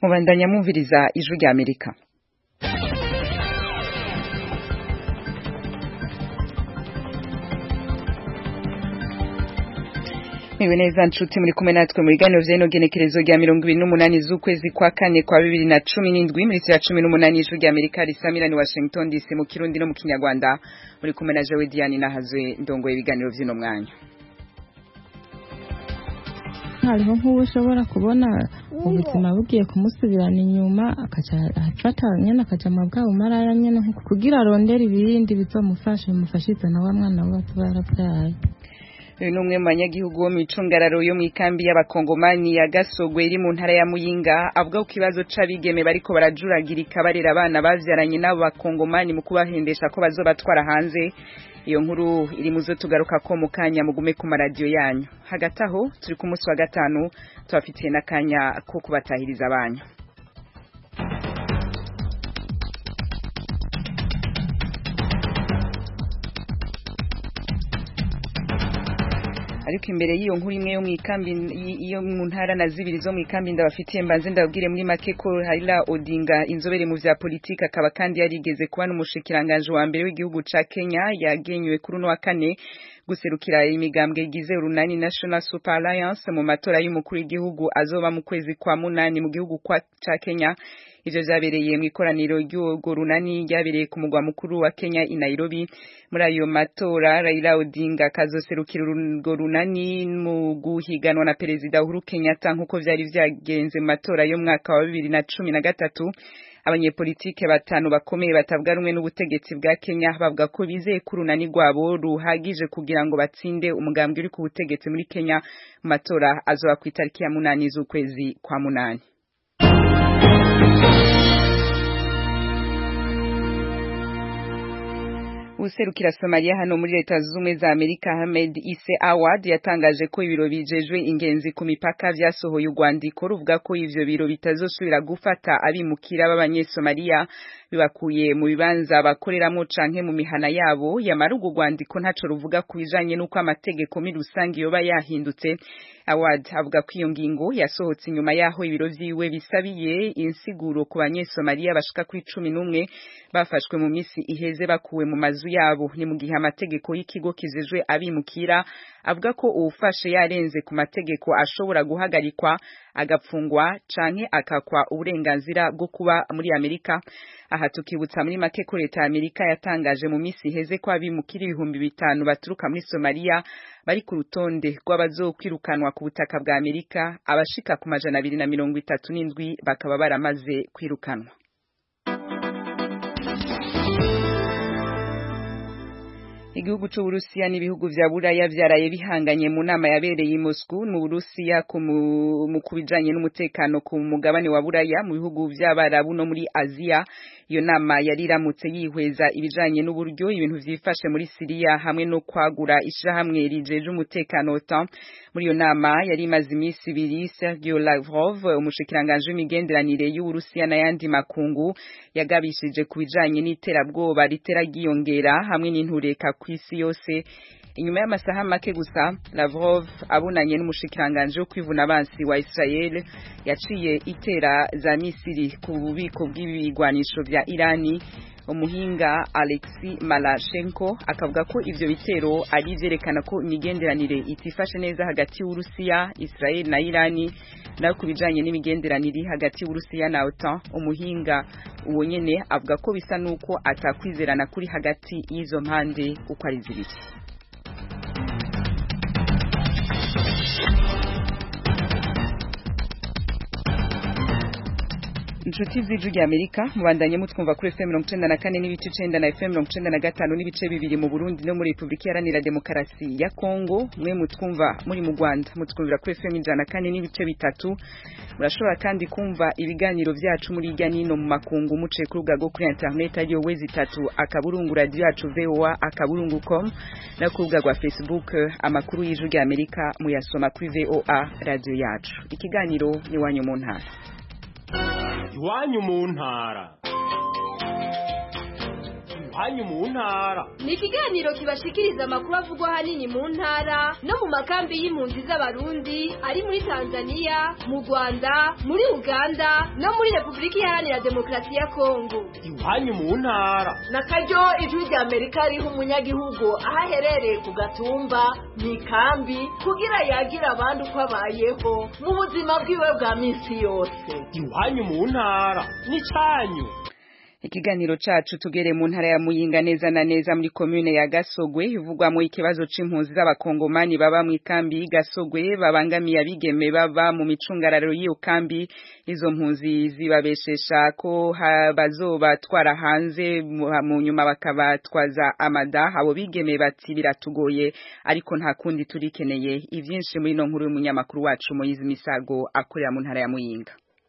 mubandanya mwumviriza ijwi rya amerika Mwiwe neza nshuti muri kumwe natwe mu biganiro vy'ino genekerezo rya mirongo ibiri n'umunani z'ukwezi kwa kane kwa bibiri na cumi n'indwi muri ya cumi n'umunani y'ijwi rya Amerika risamira ni Washington DC mu Kirundi no mu Kinyarwanda muri kumwe na Jewe Diane nahazwe ndongoye ibiganiro vy'ino mwanya hariho nk'uwo ushobora kubona ubuzima bugiye kumusubirana inyuma akaca afata nyene akaja mu bwabo maraya nyene kugira arondere ibindi bizomufasha bimufashize na wa mwana we atuba yarabyaye uyu ni umwe mu banyagihugu bo mu icungararo yo mu ikambi y'abakongomani ya gasogwe iri mu ntara ya muyinga avuga ko ikibazo c'abigeme bariko barajuragirika barera abana bavyaranye n'abo bakongomani mu kubahendesha ko bazobatwara hanze iyo nkuru iri muzo tugaruka ko mu kanya mugume ku maradiyo yanyu hagati aho turi ku munsi wa gatanu tubafitiye n'akanya ko kubatahiriza abanyu ariko imbere y'iyo nkuru imwe yo mu ikambi yo mu ntara na zibiri zo mu ikambi ndabafitiye mbanze ndabwire muri make ko Raila Odinga inzobere mu vya politike akaba kandi yarigeze kuba n'umushikiranganje wa mbere w'igihugu ca Kenya yagenywe kuri uno wa kane guserukira imigambwe igize urunani National Super Alliance mu matora y'umukuru w'igihugu azoba mu kwezi kwa munani mu gihugu kwa ca Kenya ivyo vyabereye mu ikoraniro ry'urwo runani ryabereye ku mugwa mukuru wa Kenya i Nairobi muri ayo matora Raila Odinga kazoserukira urwo runani mu guhiganwa na perezida Uhuru Kenyatta nk'uko vyari vyagenze mu matora yo mwaka wa bibiri na cumi na gatatu abanyepolitike batanu bakomeye batavuga rumwe n'ubutegetsi bwa Kenya bavuga ko bizeye ko urunani rwabo ruhagije kugira ngo batsinde umugambwe uri ku butegetsi muri Kenya mu matora azoba ku itariki ya munani z'ukwezi kwa munani userukira Somalia hano muri leta zumwe za Amerika Ahmed Isse Awad yatangaje ko ibiro bijejwe ingenzi ku mipaka vyasohoye urwandiko ruvuga ko ivyo biro bitazosubira gufata abimukira b'abanyesomalia bibakuye mu bibanza bakoreramo canke mu mihana yabo yamara urwo rwandiko ntaco ruvuga ku bijanye n'uko amategeko muri rusange yoba yahindutse Awad avuga ko iyo ngingo yasohotse inyuma yaho ibiro vyiwe bisabiye insiguro ku banyesomalia bashika kuri cumi n'umwe bafashwe mu misi iheze bakuwe mu mazu yabo ni mu gihe amategeko y'ikigo kijejwe abimukira avuga ko uwufashe yarenze ku mategeko ashobora guhagarikwa agapfungwa canke akakwa uburenganzira bwo kuba muri Amerika aha tukibutsa muri make ko leta ya Amerika yatangaje mu misi iheze ko abimukira ibihumbi bitanu baturuka muri Somalia bari ku rutonde rw'abazokwirukanwa ku butaka bwa Amerika abashika ku majana abiri na mirongo itatu n'indwi bakaba baramaze kwirukanwa igihugu c'uburusiya n'ibihugu vya buraya vyaraye bihanganye mu nama yabereye i Moscow mu burusiya mu kubijanye n'umutekano ku mugabane wa buraya mu bihugu vy'abarabu no muri aziya iyo nama yari iramutse yihweza ibijanye n'uburyo ibintu vyifashe muri siriya hamwe no kwagura ishirahamwe rijeje umutekano OTAN muri iyo nama yari imaze imisi ibiri Sergio Lavrov umushikiranganje w'imigenderanire y'uburusiya n'ayandi makungu yagabishije ku bijanye n'iterabwoba ritera ryiyongera hamwe n'intureka kw'isi yose inyuma y'amasaha make gusa Lavrov abunanye n'umushikiranganje wo kwivuna abansi wa Israel yaciye itera za Misiri ku bubiko bw'ibigwanisho vya Irani umuhinga Alexi Malashenko akavuga ko ivyo bitero ari vyerekana ko imigenderanire itifashe neza hagati y'Urusiya Israel na Irani nayo kubijanye n'imigenderanire hagati y'Urusiya na OTAN umuhinga uwo nyene avuga ko bisa nuko atakwizerana kuri hagati y'izo mpande uko ari zibiri inshuti z'ijwi rya Amerika mubandanye mutwumva kuri FM 94 n'ibice 9 na FM 95 n'ibice bibiri mu Burundi no muri Republika Iharanira Demokarasi ya Kongo mwe mutwumva muri mu Rwanda mutwumvira kuri FM 104 n'ibice bitatu murashobora kandi kumva ibiganiro vyacu muri irya nino mu makungu muciye ku rubuga rwo kuri internet ariyo wezi itatu akaburungu radio yacu VOA akaburungu.com no ku rubuga rwa Facebook amakuru y'ijwi rya Amerika muyasoma kuri VOA radio yacu ikiganiro ni wanyu mu ntara iwanyu mu ntara iwanyu mu ntara ni ikiganiro kibashikiriza amakuru avugwa ahanini mu ntara no mu makambi y'impunzi z'abarundi ari muri tanzania mu rwanda muri uganda no muri repubulika iharanira demokarasi ya kongo iwanyu mu ntara na karyo ijwi rya amerika riha umunyagihugu aho aherereye ku gatumba mu ikambi kugira yagire abandi uko abayeho mu buzima bwiwe bwa minsi yose iwanyu mu ntara n'icyanyu ikiganiro cacu tugere mu ntara ya Muyinga neza na neza muri commune ya Gasogwe ivugwamo ikibazo c'impunzi z'abakongomani baba mu ikambi Gasogwe babangamiye abigeme baba mu micungararo y'iyo kambi izo mpunzi zibabeshesha ko bazobatwara hanze mu nyuma bakabatwaza amada abo bigeme bati biratugoye ariko nta kundi turikeneye ivyinshi muri no nkuru y'umunyamakuru wacu Moyizi Misago akorera mu ntara ya Muyinga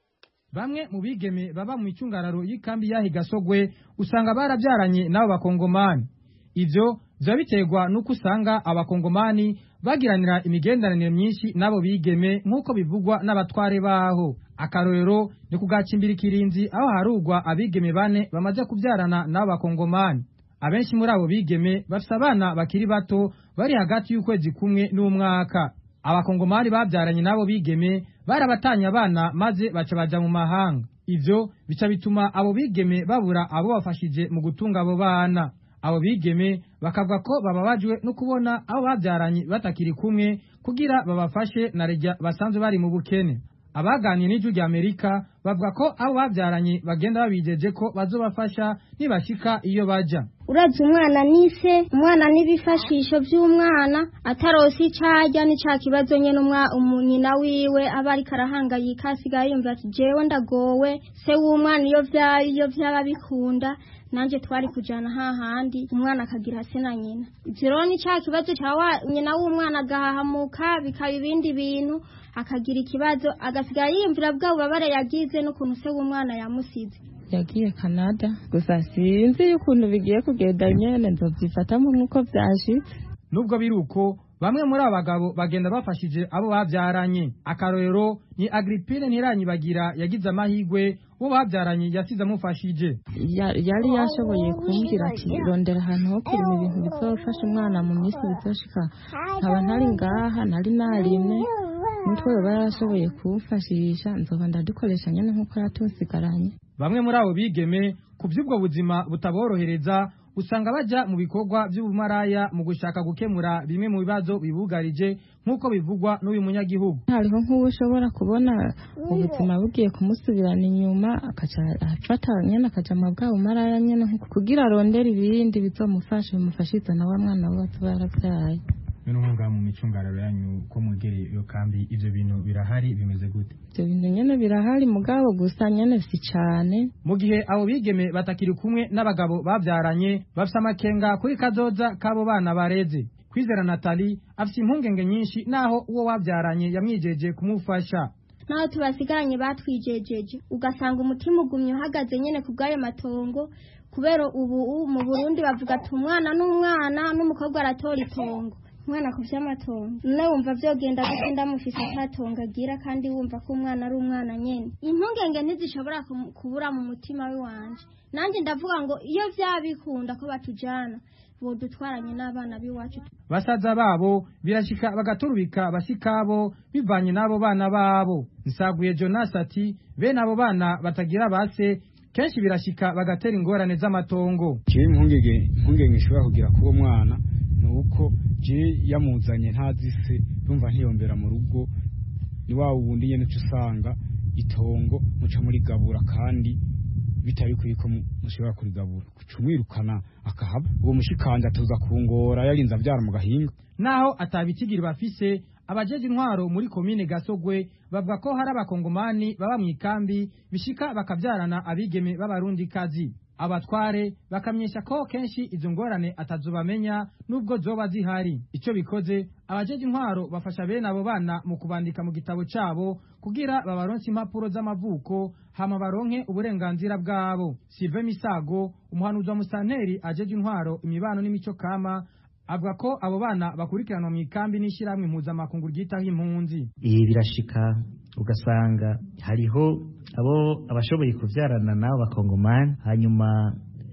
bamwe mu bigeme baba mu icungararo y'ikambi yahi Gasogwe usanga barabyaranye n'abo bakongomani ivyo biba biterwa n'uko usanga abakongomani bagiranira imigenderanire myinshi n'abo bigeme nk'uko bivugwa n'abatware baho akarorero ni kugacimbira ikirinzi aho harugwa abigeme bane bamaze kubyarana n'abo bakongomani abenshi muri abo bigeme bafise abana bakiri bato bari hagati y'ukwezi kumwe n'umwaka abakongomani babyaranye n'abo bigeme barabatanye abana maze baca baja mu mahanga ivyo bica bituma abo bigeme babura abo bafashije mu gutunga abo bana abo bigeme bakavuga ko bababajwe no kubona abo babyaranye batakiri kumwe kugira babafashe na rejya basanzwe bari mu bukene abaganiye n'ijwi rya amerika bavuga ko abo babyaranye bagenda babijeje ko bazobafasha nibashika iyo baja uravye umwana nise umwana n'ibifashisho vy'umwana atarose icarya ni ca kibazo nyene nyina wiwe aba ariko arahangayika asigaye yumva ati jewe ndagowe se w'umwana iyo iyo vyaba bikunda nanje twari kujana hahandi umwana akagira se na nyina ivyo rero ni ca kibazo ca nyina w'umwana agahahamuka bikaba ibindi bintu akagira ikibazo agasigara yiyumvira bwa bubabare yagize n'ukuntu se w'umwana yamusize yagiye Canada gusa sinzi ukuntu bigiye kugenda nyene nzovyifatamo nk'uko vyashitse nubwo biri uko bamwe muri abo bagabo bagenda bafashije abo babyaranye akarorero ni Agripine Ntiranyibagira yagize amahigwe uwo babyaranye yasize amufashije yari yashoboye kumbwira ati rondera ahantu ho kurima ibintu bizofasha umwana mu minsi bizoshika nkaba ntari ngaha nari narimwe nitwe baba yarashoboye kuwufashisha nzoba ndadukoresha nyene nk'uko yatusigaranye bamwe muri abo bigeme ku by'ubwo buzima butaborohereza usanga baja mu bikorwa by'ubumaraya mu gushaka gukemura bimwe mu bibazo bibugarije nk'uko bivugwa n'uyu munyagihugu hariho nk'ubu ushobora kubona ubuzima bugiye kumusubirana inyuma akaca afata nyene akaja mu bwa bumaraya nyene kugira arondere ibindi bizomufasha bimufashiza na wa mwana we batuba yaravyaye none ngaha mu micungararo yanyu ko mwegereye iyo kambi ivyo bintu birahari bimeze gute ivyo bintu nyene birahari mugabo gusa nyene si cane mu gihe abo bigeme batakiri kumwe n'abagabo bavyaranye bafise amakenga kuri kazoza k'abo bana bareze kwizera natali afise impungenge nyinshi naho uwo wavyaranye yamwijeje kumufasha naho tubasigaranye batwijejeje ugasanga umutima ugumye uhagaze nyene ku bw'ayo matongo kubera ubu mu burundi bavuga ati umwana n'umwana n'umukobwa aratora itongo umwana ku vy'amatongo none wumva vyogenda gute ndamufise atatongo agira kandi wumva ko umwana ari umwana nyene impungenge ntizishobora kubura mu mutima we wanje nanje ndavuga ngo iyo vyabikunda ko batujana bodutwaranye n'abana b'iwacu basaza babo birashika bagaturubika bashikabo bivanye n'abo bana babo nsaguye jonas ati bene abo bana batagira base kenshi birashika bagatera ingorane z'amatongo jewe impungenge impungenge ishobora kugira kuwo mwana ni uko je yamuzanye ntazi se yumva ntiyombera mu rugo ni wa wundi nyene uca usanga itongo muca murigabura kandi bitari kuri ko mushobora kurigabura kuca umwirukana akahaba uwo mushikanje atuza kungora yarinze avyara mu gahinga naho atabitigiri bafise abajeje intwaro muri komine gasogwe bavuga ko hari abakongomani baba mu ikambi bishika bakabyarana abigeme b'abarundi kazi abatware bakamyesha ko kenshi izo ngorane atazobamenya nubwo zoba zihari icyo bikoze abajeje intwaro bafasha bene abo bana mu kubandika mu gitabo cabo kugira babaronse impapuro z'amavuko hama baronke uburenganzira bwabo Sylvain Misago umuhanuzi wa musanteri ajeje intwaro imibano n'imico kama avuga ko abo bana bakurikiranwa mu ikambi n'ishyirahamwe mpuzamakungu ryitaho impunzi ibi birashika ugasanga hariho abo abashoboye kubyarana n'abo bakongomani hanyuma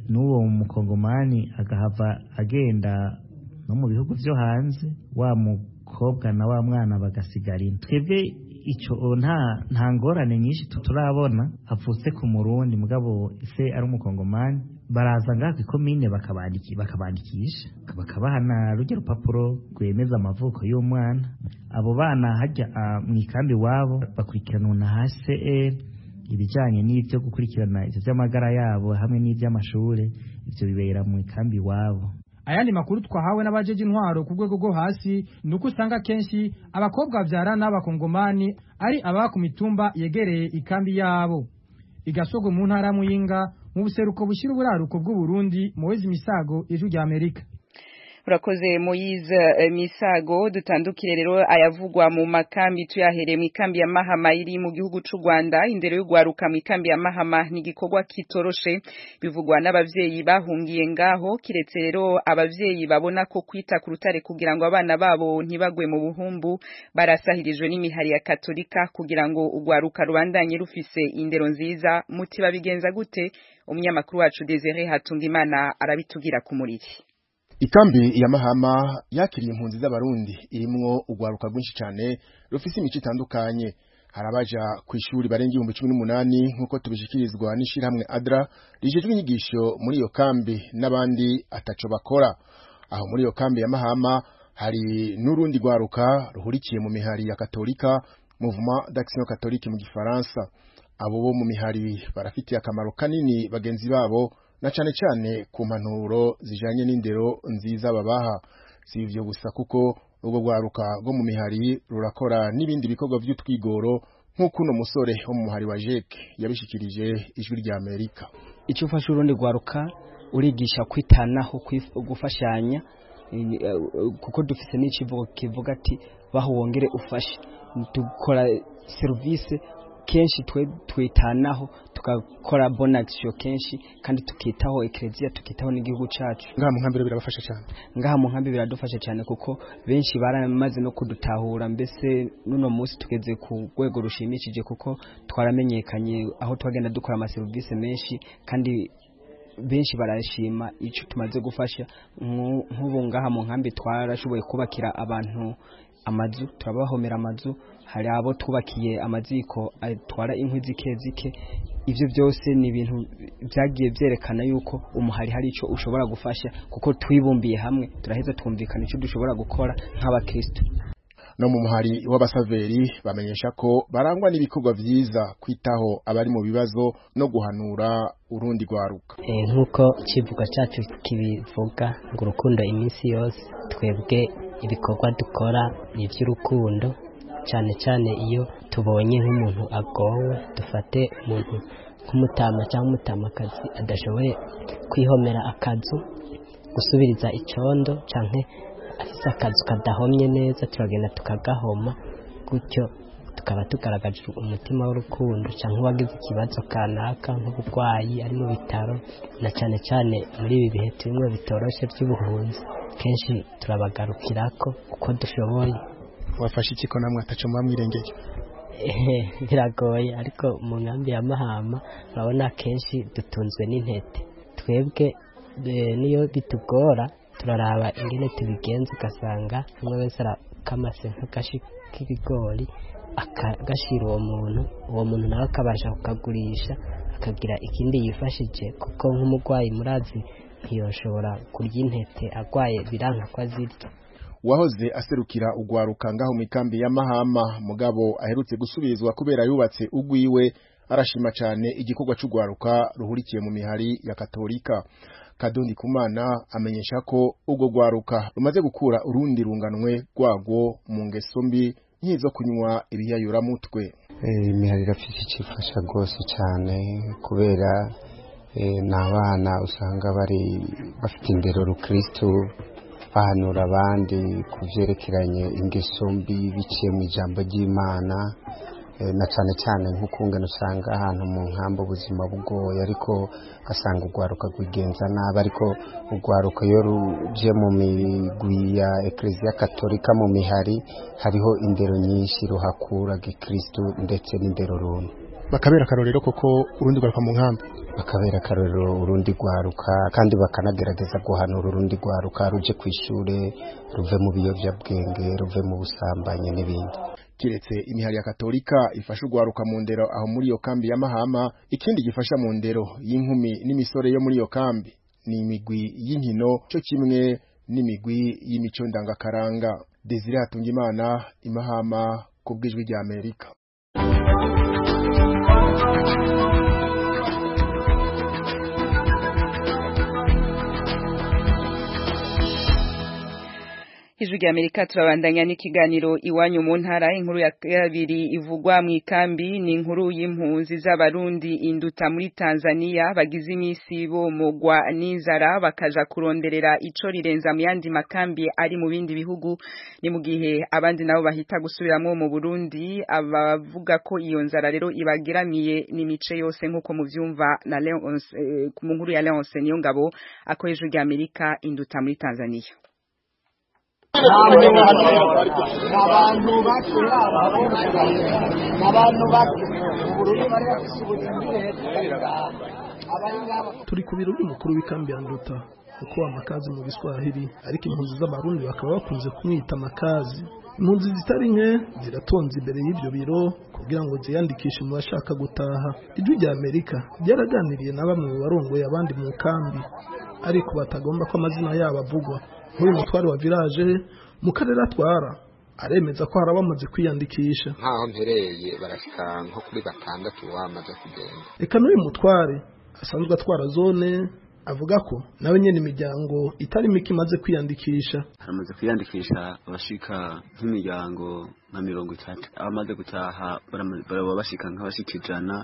n'uwo mukongomani agahava agenda no mu bihugu byo hanze wa mukobwa na wa mwana bagasigara ino twebwe icyo nta nta ngorane nyinshi turabona avutse ku murundi mugabo se ari umukongomani baraza ngaha ku ikomine bakabandikisha bakabaha na rujya rupapuro rwemeza amavuko y'umwana abo bana hajya mu ikambi iwabo bakurikiranwa na hcr ibijyanye n'ibyo gukurikirana ibyo by'amagara yabo hamwe n'iby'amashuri ibyo bibera mu ikambi iwabo ayandi makuru twahawe n'abajeje intwaro ku rwego rwo hasi ni uko usanga kenshi abakobwa babyara n'abakongomani ari ababa ku mitumba yegereye ikambi yabo igasogwe mu ntara ya muyinga mu buseruko bushyira uburaruko bw'uburundi muwezi misago ijwi rya amerika urakoze Moise Misago dutandukire rero ayavugwa mu makambi tuyahereye mu ikambi ya Mahama iri mu gihugu c'u Rwanda indero yo gwaruka mu ikambi ya Mahama ni gikorwa kitoroshe bivugwa n'abavyeyi bahungiye ngaho kiretse rero abavyeyi babona ko kwita ku rutare kugira ngo abana babo ntibagwe mu buhumbu barasahirijwe n'imihari ya Katolika kugira ngo ugwaruka rubandanye rufise indero nziza muti babigenza gute umunyamakuru wacu Desire Hatungimana arabitugira ku muriri ikambi ya mahama yakiriye impunzi z'abarundi irimwo urwaruka rwinshi cyane rufise imico itandukanye hari abaja ku ishuri barenga ibihumbi cumi n'umunani nk'uko tubishikirizwa n'ishirahamwe adra rijejwe inyigisho muri iyo kambi n'abandi ataco bakora aho muri iyo kambi ya mahama hari n'urundi rwaruka ruhurikiye mu mihari ya katolika mouvement d'action catholique mu gifaransa abo bo mu mihari barafitiye akamaro kanini bagenzi babo na cane cane ku mpanuro zijanye n'indero nziza babaha si ivyo gusa kuko ubwo rwaruka rwo mu mihari rurakora n'ibindi bikorwa vy'utwigoro nk'uko uno musore wo mu muhari wa jeke yabishikirije ijwi rya amerika icyo ufasha urundi rwaruka urigisha kwitanaho gufashanya kuko dufise n'icivugo kivuga ati baho wongere ufashe dukora serivisi kenshi twe twitanaho tukakora bona action kenshi kandi tukitaho eklezia tukitaho n'igihugu cacu ngaha mu nkambi birabafasha cyane ngaha mu nkambi biradufasha cyane kuko benshi baramaze no kudutahura mbese nuno munsi tugeze ku rwego rushimishije kuko twaramenyekanye aho twagenda dukora ama service menshi kandi benshi barashima icyo tumaze gufasha nk'ubu ngaha mu nkambi twarashoboye kubakira abantu amazu turabahomera amazu hari abo twubakiye amaziko atwara inkwi zike zike ibyo byose ni ibintu byagiye byerekana yuko umuhari hari icyo ushobora gufasha kuko twibumbiye hamwe turaheza twumvikana icyo dushobora gukora nk'abakristo no mu muhari w'abasaveri bamenyesha ko barangwa n'ibikorwa vyiza kwitaho abari mu bibazo no guhanura urundi rwaruka nk'uko ikivugo cyacu kibivuga ngo urukundo iminsi yose twebwe ibikorwa dukora ni iby'urukundo cyane cyane iyo tubonye nk'umuntu agowe dufate umuntu nk'umutama cyangwa umutamakazi adashoboye kwihomera akazu gusubiriza icyondo cyangwa afite akazu kadahomye neza turagenda tukagahoma gutyo tukaba tugaragaje umutima w'urukundo cyangwa uwagize ikibazo kanaka nk'uburwayi ari mu bitaro na cyane cyane muri ibi bihe turimo bitoroshye by'ubuhunzi kenshi turabagarukira ko uko dushoboye wafashe iki ko namwe ataca muba mwirengeye biragoye ariko mu nkambi ya mahama urabona kenshi dutunzwe n'intete twebwe niyo bitugora turaraba ingene tubigenza ugasanga umwe wese arakamase nk'agashi k'ibigori akagashira uwo muntu uwo muntu nawe akabasha kukagurisha akagira ikindi yifashije kuko nk'umurwayi murazi ntiyoshobora kurya intete arwaye biranka ko azirya wahoze aserukira ugwaruka ngaho mu ikambi ya mahama mugabo aherutse gusubizwa kubera yubatse ugwiwe arashima cyane igikorwa cy'ugwaruka ruhurikiye mu mihari ya katolika kadondi kumana amenyesha ko ubwo gwaruka rumaze gukura urundi runganwe rwago mu ngeso mbi nk'izo kunywa ibiyayuramutwe imihari irafite ikifasha rwose cyane kubera ni abana usanga bari bafite indero rukirisitu bahanura abandi ku byerekeranye ingeso mbi biciye mu ijambo ry'imana na cyane cyane nk'ukungana usanga ahantu mu nkambi ubuzima bugoye ariko ugasanga urwaruka rwigenza nabi ariko urwaruka iyo ruje mu migwi ya ekereziya katolika mu mihari hariho indero nyinshi ruhakura gikirisitu ndetse n'indero runtu bakabera akarorero koko urundi rwaruka mu nkambi bakabera akarorero urundi rwaruka kandi bakanagerageza guhanura urundi rwaruka ruje ku ishure ruve mu biyovyabwenge ruve mu busambanyi n'ibindi kiretse imihari ya katolika ifasha urwaruka mu ndero aho muri iyo kambi ya mahama ikindi gifasha mu ndero y'inkumi n'imisore yo muri iyo kambi ni imigwi y'inkino cyo kimwe n'imigwi y'imico ndangakaranga desire hatungimana imahama ku bw'ijwi rya amerika ijwi rya amerika turabandanya n'ikiganiro iwanyu mu ntara inkuru ya kabiri ivugwa mu ikambi ni inkuru y'impunzi z'abarundi induta muri tanzania bagize iminsi bomogwa n'inzara bakaja kuronderera ico rirenza mu yandi makambi ari mu bindi bihugu ni mu gihe abandi nabo bahita gusubiramwo mu burundi abavuga ko iyo nzara rero ibageramiye n'imice yose nk'uko muvyumva na Leonce eh, mu nkuru ya Leonce niyo ngabo akoresha ijwi rya amerika induta muri tanzania abantu bake abantu bake ubururu bari bafise turi ku biro by'umukuru w'ikambi ya nduta kuko amakazi mu biswahili ariko impunzi z'abarundi bakaba bakunze kumwita amakazi impunzi zitari nke ziratonze imbere y'ibyo biro kugira ngo ziyandikishe mu bashaka gutaha ijwi rya amerika ryaraganiriye na bamwe mu barongoye abandi mu kambi ariko batagomba ko amazina yabo avugwa nk'uyu mutware wa village mu karere atwara aremeza ko hari abamaze kwiyandikisha nkaho mpereye barashika nko kuri batandatu bamaze kugenda reka n'uyu mutware asanzwe atwara zone avuga ko nawe nyene imiryango itari mike imaze kwiyandikisha haramaze kwiyandikisha abashika nk'imiryango nka mirongo itatu abamaze gutaha baraba bashika nk'abashika ijana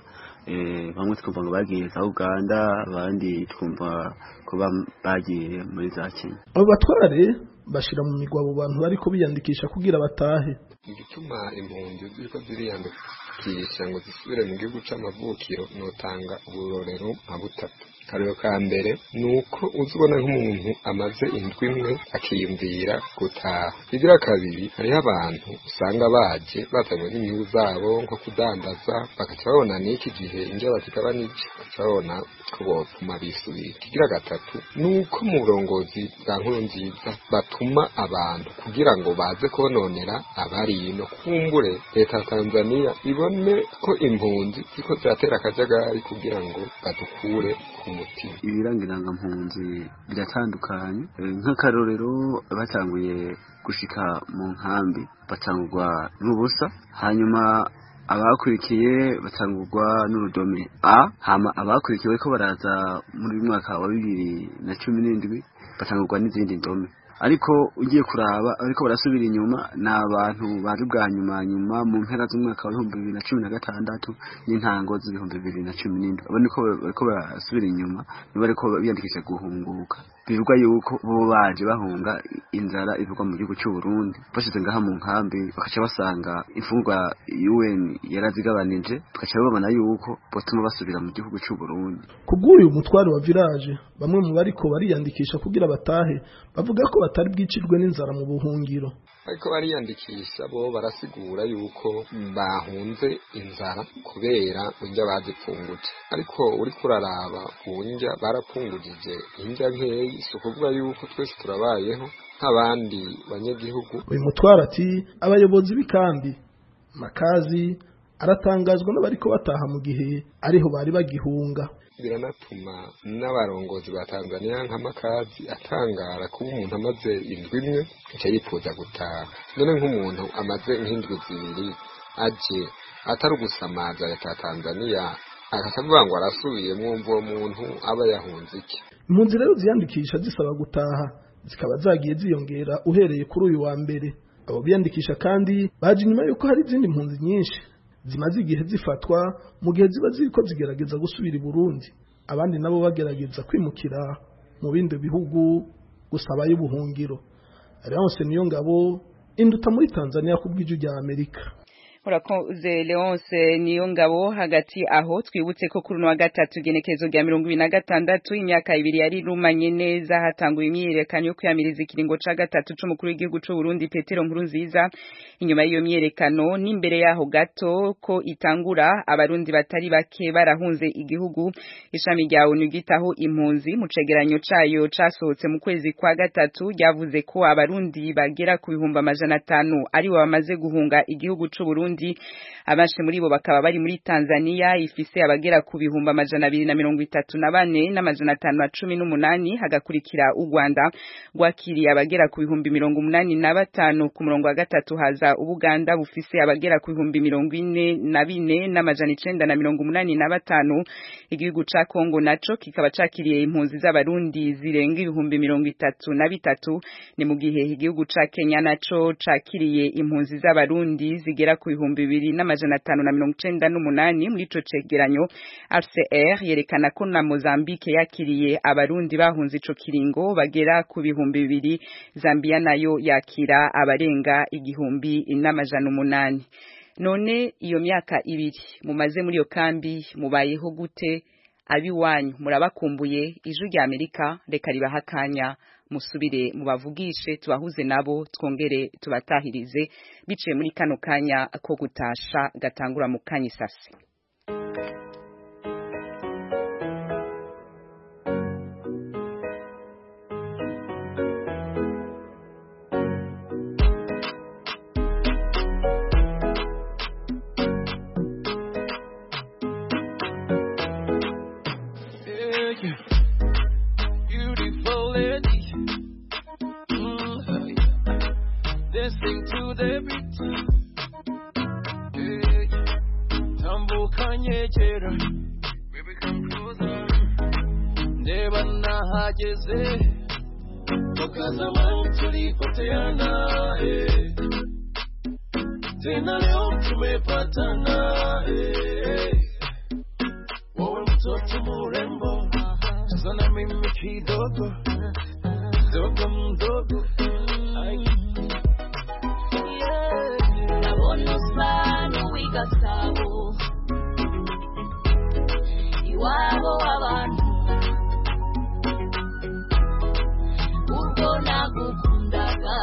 bamwe twumva ngo bagiye za uganda abandi twumva ko bagiye muri za kenya abo batware bashira mu migwa abo bantu bariko biyandikisha kugira batahe igituma impunzi ziriko ziriyandikisha ngo zisubire mu gihugu c'amavukiro notanga uburorero nka butatu akarero ka mbere ni uko uzibona nk'umuntu amaze indwi imwe akiyumvira gutaha igira kabiri hariho abantu usanga baje bazanywe n'inyungu zabo nko kudandaza bagaca babona n'iki gihe indya bazigabanije bagaca babona ko bopfuma bisubira ikigira gatatu ni uko mu burongozi bwa nkuru nziza batuma abantu kugira ngo baze kononera abari ino kumbure leta ya tanzania ibone ko impunzi ziko ziratera akajagari kugira ngo badukure ku mutima ibiranga mpunzi biratandukanye nk'akarorero batanguye gushika mu nkambi batangurwa n'ubusa hanyuma abakurikiye batangurwa n'urudome a hama abakurikiye bariko baraza muri mwaka wa bibiri na cumi n'indwi batangurwa n'izindi ndome ariko ugiye kuraba ariko barasubira inyuma ni abantu bari bwa nyuma nyuma mu mpera z'umwaka wa ibihumbi bibiri na cumi na gatandatu n'intango z'ibihumbi bibiri na cumi n'indwi abo niko bariko barasubira inyuma nibo bariko biyandikisha guhunguka bivugwa yuko bo baje bahunga inzara ivugwa mu gihugu cy'u Burundi bashize ngaha mu nkambi bakaca basanga imfungwa UN yarazigabanije tukaca babona yuko botuma basubira mu gihugu cy'u Burundi kubw'uyu mutware wa village bamwe mu bariko bariyandikisha kugira batahe bavuga ko batari bwicirwe n'inzara mu buhungiro ariko bariyandikisha bo barasigura yuko bahunze inzara kubera indya bazipfunguje ariko uri kuraraba ku ndya barapfungujije indya nkeyi si ukuvuga yuko twese turabayeho nk'abandi banyagihugu uyu mutware ati abayobozi b'ikambi makazi aratangazwa n'abariko bataha mu gihe ariho bari bagihunga biranatuma n'abarongozi ba Tanzania nk'amakazi atangara kuba umuntu amaze indwi imwe aca yifuza gutaha none nk'umuntu amaze nk'indwi zibiri aje atari ugusamaza leta ya Tanzania agaca avuga ngo arasubiye mwumva uwo muntu aba yahunze iki impunzi rero ziyandikisha zisaba gutaha zikaba zagiye ziyongera uhereye kuri uyu wa mbere abo biyandikisha kandi baje inyuma yuko hari izindi mpunzi nyinshi zimaze igihe zifatwa mu gihe ziba ziriko zigerageza gusubira i Burundi abandi nabo bagerageza kwimukira mu bindi bihugu gusaba y'ubuhungiro Alliance niyo ngabo induta muri Tanzania kubw'iju rya Amerika urakoze leonce niyo ngabo hagati aho twibutse ko kuri uno wa gatatu igenekerezo rya mirongo ibiri na gatandatu imyaka ibiri yari irumanye neza hatanguwe imyiyerekano yo kwiyamiriza ikiringo ca gatatu c'umukuru w'igihugu c'u Burundi Petero Nkurunziza inyuma y'iyo myiyerekano n'imbere yaho gato ko itangura abarundi batari bake barahunze igihugu ishami rya ONU gitaho impunzi mu cegeranyo cayo casohotse mu kwezi kwa gatatu ryavuze ko abarundi bagera ku bihumbi amajana atanu ari bo bamaze guhunga igihugu c'u Burundi abenshi muri bo bakaba bari muri Tanzania ifise abagera ku bihumbi amajana abiri na mirongo itatu na bane n'amajana atanu na cumi n'umunani hagakurikira u Rwanda rwakiriye abagera ku bihumbi mirongo umunani na batanu ku murongo wa gatatu haza Ubuganda bufise abagera ku bihumbi mirongo ine na bine n'amajana icenda na mirongo umunani na batanu igihugu ca Kongo naco kikaba cakiriye impunzi z'abarundi zirenga ibihumbi mirongo itatu na bitatu ni mu gihe igihugu ca Kenya naco cakiriye impunzi z'abarundi zigera ku bihumbi bibiri n'amajana atanu na mirongo icenda n'umunani muri ico cegeranyo RCR yerekana ko na Mozambique yakiriye abarundi bahunze ico kiringo bagera ku bihumbi bibiri Zambia nayo yakira abarenga igihumbi n'amajana umunani none iyo myaka ibiri mumaze muri iyo kambi mubayeho gute abiwanyu murabakumbuye ijwi rya Amerika reka ribaha akanya musubire mubavugishe tubahuze nabo twongere tubatahirize biciye muri kano kanya ko gutasha gatangura mu kanya isasi Beautiful lady. Mm, Dancing to the beat. Yeah. Tambuka nyegera. Baby come closer. Ndeba nahageze. Tukazama tulipoteana. eh. Tena leo tumepatana. eh. Wewe mtoto murembo sana mimi kidogo dogo mdogo Ai. Ndabona usa n'uw'igasabo iwabo w'abantu ubwo nagukundaga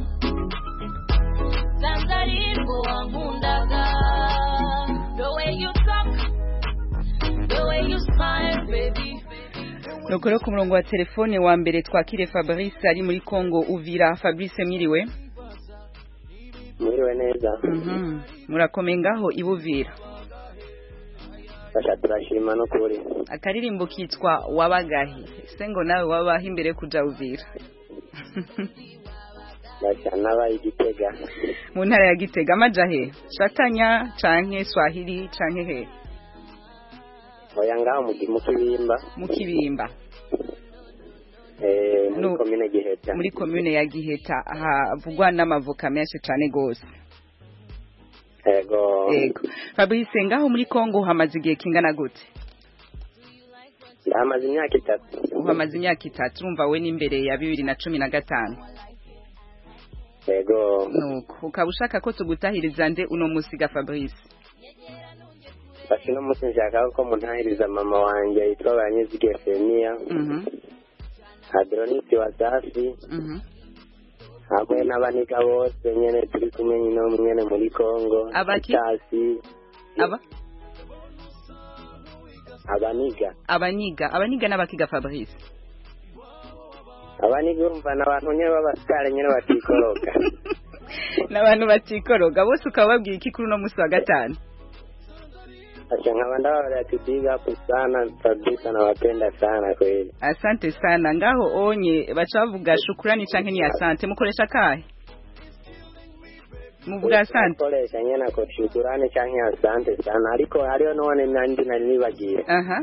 sanze ari bwo wankundaga the way you talk the way you smile baby Nuko rero ku murongo wa telefone wa mbere twakire Fabrice ari muri Congo Uvira Fabrice mwiriwe mwiriwe neza Mhm murakomeye ngaho ibuvira basha turashima no kuri akaririmbo kitwa wabagahi se ngo nawe wabaho imbere kuja Uvira basha n'abaye igitega mu ntara ya Gitega amaja he Shatanya canke Swahili canke he oya ngaho mu mu kibimba mu kibimba eh muri No. komine giheta muri commune ya Giheta havugwa n'amavoka menshi cane gose ego Yego Fabrice ngaho muri Congo hamaze igihe kingana gute ndahamaze imyaka itatu uhamaze imyaka itatu urumva we n'imbere ya bibiri na cumi na gatanu ego nuko ukaba ushaka ko tugutahiriza nde uno musiga Fabrice basha uno munsi nshaka ko muntahiriza mama wanje yitwa banyizige femiya mhm adronisi wa safi mhm hamwe n'abaniga bose nyene turi kumwe nyine nyene muri kongo Abaki? Tasi, aba abaniga abaniga abaniga n'abakiga Fabrice abaniga urumva ni abantu nyene b'abasitari nyene batikoroka n'abantu batikoroga bose ukaba babwiye iki kuri uno musi wa gatanu Acha nkaba ndawaambia ati big up sana kabisa nawapenda sana kweli. asante sana ngaho onye baca bavuga shukurani canke ni asante mukoresha kahe muvuga asante Koresha nyene ako shukurani canke asante sana ariko hariho none nandi nari nibagiye. aha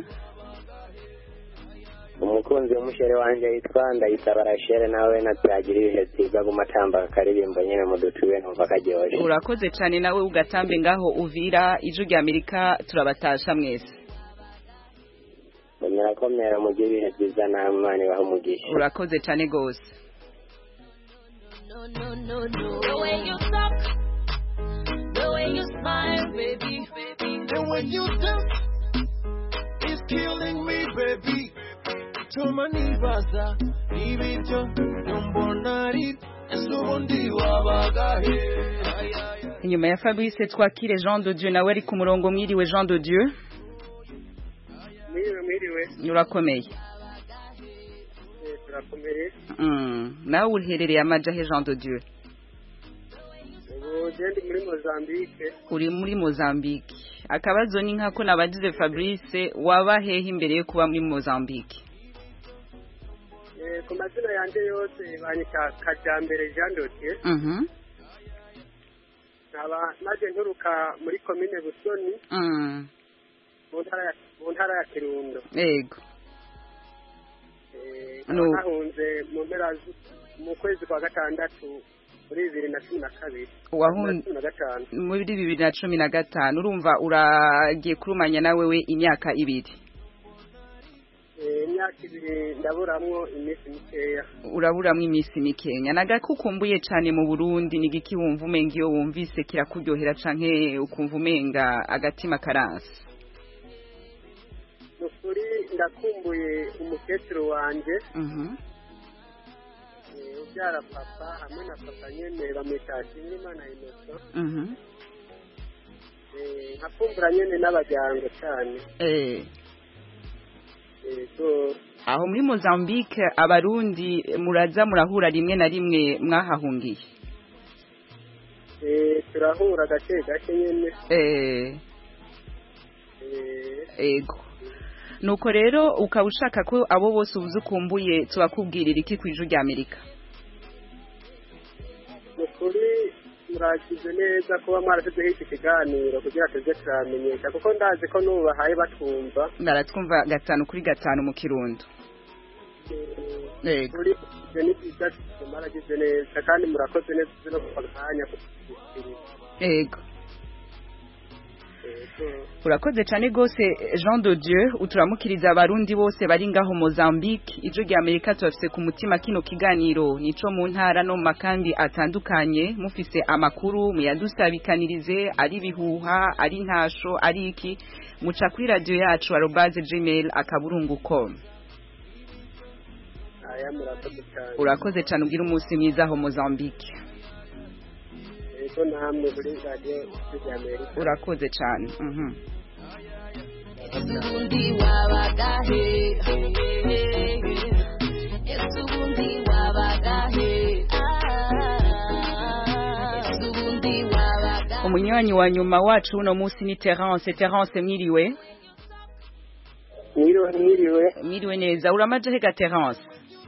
Umukunzi w'umushere wanje yitwa Ndayisaba Rachel nawe naturagira ibihe byiza gumatamba akaririmbo nyene mudutuye numva karyoshe. urakoze cane nawe ugatambe ngaho uvira ijwi rya Amerika turabatasha mwese Murakomera mugire ibihe byiza namwe Imana ibahe umugisha. urakoze cane gose no, no, no. The way you talk, the way way you smile, baby. And when you dance, it's killing me, baby. Choma nibaza, ibiryo, nyombonari, ese ubundi wabagahe. Ay, ay, ay. inyuma ya Fabrice twakire Jean de Dieu nawe ari ku murongo mwiriwe Jean de Dieu mwiriwe mwiriwe urakomeye Eh, turakomeye Mm, nawe uherereye amajahe Jean de Dieu ubu je ndi muri mozambique uri muri Mozambique akabazo ni nkako nabagize Fabrice waba hehe imbere yo kuba muri Mozambique Eh, ku mazina yanjye yose banyita kajyambere jean dotier Mhm nkaba maze nturuka muri komine busoni mm mu ntara ya mu ntara ya kirundo yego Eh, No. nkaba nahunze mu mpera zu- mu kwezi kwa gatandatu muri bibiri na cumi na kabiri Wahun- cumi na gatanu muri bibiri na cumi na gatanu urumva uragiye kurumanya nawe we imyaka ibiri Eh, imyaka ibiri ndaburamwo iminsi mikeya uraburamwo iminsi mikenya nagakukumbuye cane mu Burundi ni giki wumva umenga iyo wumvise kirakuryohera canke ukumva umenga agatima karanse ni ukuri ndakumbuye umukecuru wanje Mhm eh, ubyara papa hamwe na papa nyene bamwita Nshimiyimana Innocent mhm Eh, nkakumbura nyene n'abajyango cyane eh yego aho muri Mozambique abarundi muraza murahura rimwe na rimwe mwahahungiye Eh, turahura gake gake nyene eh Eh, ego nuko rero ukaba ushaka ko abo bose ubuze ukumbuye tubakubwirira iki ku ijwi rya Amerika ni ukuri muragize neza kuba mwarashyizeho iki kiganiro kugira tuze turamenyesha kuko ndazi ko n'ubu bahaye batwumva baratwumva gatanu kuri gatanu mu kirundo Yego. kuri ibyo ni byiza mwaragize neza kandi murakoze neza uzi no kuva akanya kudushikiriza ego Yego. urakoze cyane rwose jean de dieu uturamukiriza abarundi bose bari ngaho mozambique ijwi rya amerika tubafise ku mutima kino kiganiro nico mu ntara no mu makambi atandukanye mufise amakuru muyadusabikanirize ari ibihuha ari ntasho ari iki muca kuri radiyo yacu arobaze gmail akaburungu com aya murakoze cyane urakoze cyane ugira umunsi mwiza aho mozambique yego namwe muri radiyo ya amerika urakoze cyane mhm ubundi wabagahe ese ubundi wabagahe ese ubundi wabagahe umunywanyi wa nyuma wacu uno munsi ni terence terence mwiriwe mwiriwe mwiriwe mwiriwe neza uramaje hega terence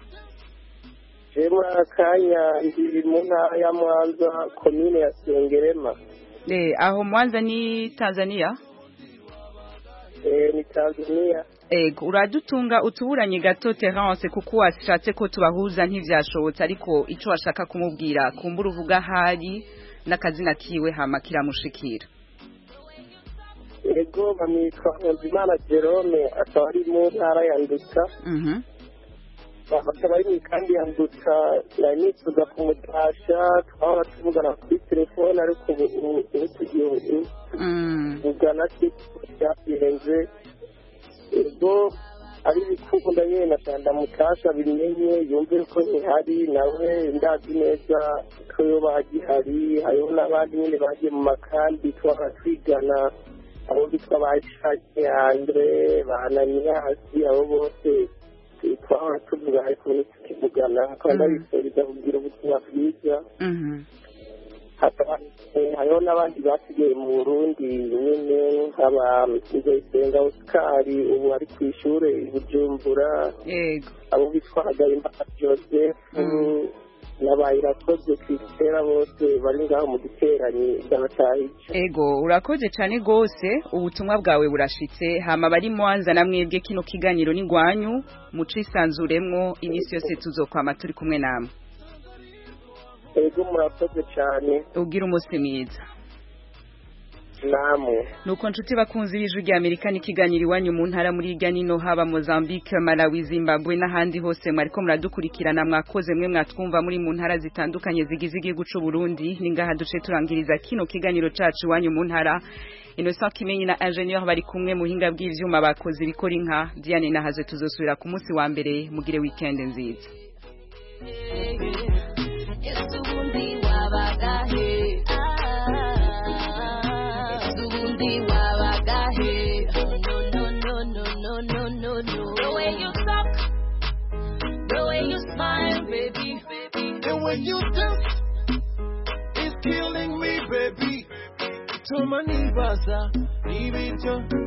je muri aka kanya ndi mu ntara ya mwanza komine ya sengerema Eh, aho mwanza ni tanzania Eh, ni tanzania ego uradutunga utuburanye gato terence kuko washatse ko tubahuza ntivyashobotse ariko ico washaka kumubwira kumbura uvuga ahari n'akazina kiwe hama kiramushikira ego bamwitwa nkunzimana jerome akaba ari mu ntara ya nduta mhm akaba ari mu ikambi ya nduta nari nifuza kumutasha twahora tuvugana kuri telefone ariko ubu ubu- ubu tugiye mm tuvugana byabihenze ego ari ibikunda nyine na sanda mutasha bimenye yumve ko ntihari nawe ndazi neza ko yo bagihari hariho n'abandi nyine bagiye mu makambi twaba twigana abo bitwa ba ishake andre ba ananiyasi abo bose twahora tuvuga ariko ntitukivugana kandi ndabifuriza kugira ubuzima bwiza mhm hakaba eh, hariho n'abandi basigaye mu burundi nyine nk'aba nzayisenga osikari ubu ari ku ishuri i bujumbura yego abo bitwa hagayimana joseph n'abayirakoze christela bose bari ngaho mu giteranyi by'abatahije ego urakoze cyane rwose ubutumwa bwawe burashitse hama bari mwanza na mwebwe kino kiganiro ni gwanyu mucisanzuremwo iminsi yose tuzokwama turi kumwe namwe ego murakoze cyane ugira umunsi mwiza namwe nuko nshuti bakunzi b'ijwi rya amerika n'ikiganiro iwanyu mu ntara muri hirya nino haba mozambique malawi zimbabwe n'ahandi hose mwariko muradukurikirana mwakoze mwe mwatwumva muri mu ntara zitandukanye zigize igihugu c'u burundi ni ngaha duce turangiriza kino kiganiro cacu iwanyu mu ntara innocent kimenyi na ingenieur bari kumwe mu buhinga bw'ivyuma bakoze ibikora inka diane nahaze tuzosubira ku munsi wa mbere mugire weekend nziza Esubundi wabagahe Esubundi wabagahe No no no no no no no The way you talk The way you smile baby And when you dance, it's killing me, baby. Tuma nibaza, ibiryo